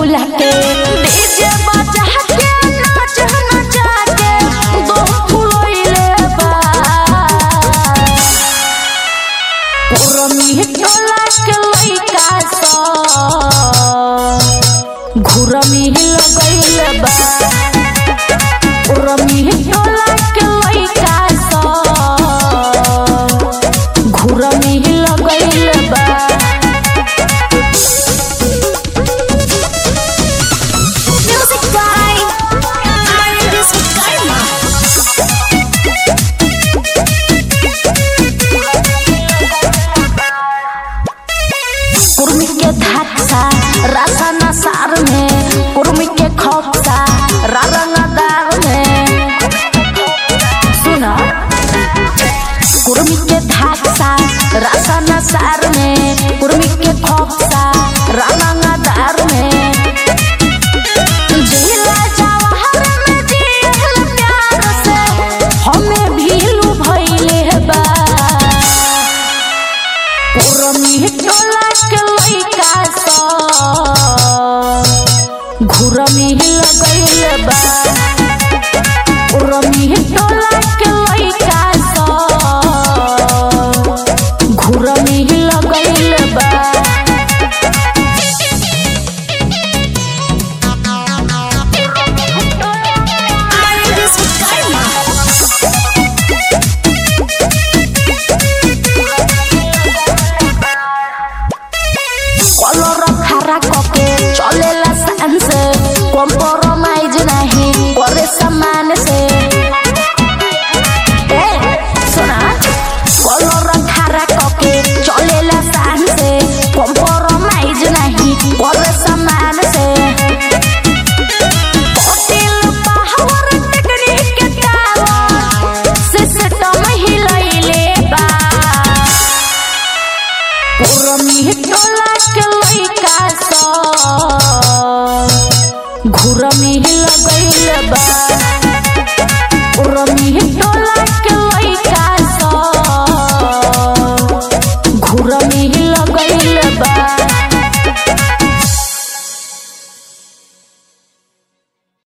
फुला के डीजे बजा के नाच नचा के दम फुलैले बा पुरमी टोला के लइका सब घुरमी लगैले बा पुरमी टोला के लइका सब घुरमी लगैले बा Music by Arindis Karma. Kurmi के धासा रासा नसार में कुर्मी के खोपसा रारंगदार में सुना कुर्मी के धासा रासा नसार में कुर्मी के खोपसा रारंगदार में जिला जवाहर में जियल प्यार से हमें भीलू भइले बा पुरमी टोला के लइका सब घुरमी लगैले बा पुरमी टोला के लइका सब घुरमी लगैले बा Arindis Karma. कलर खारा कके चलेला सान से कॉम्प्रोमाइज नहीं करे सामान से ए सुना कलर खारा कके चलेला सान से कॉम्प्रोमाइज नहीं करे सामान से होटल पावर टेक्निक के टावर सिस्टम हिलैले बा पुरमी टोला के लइका सब घुरमी लगैले बा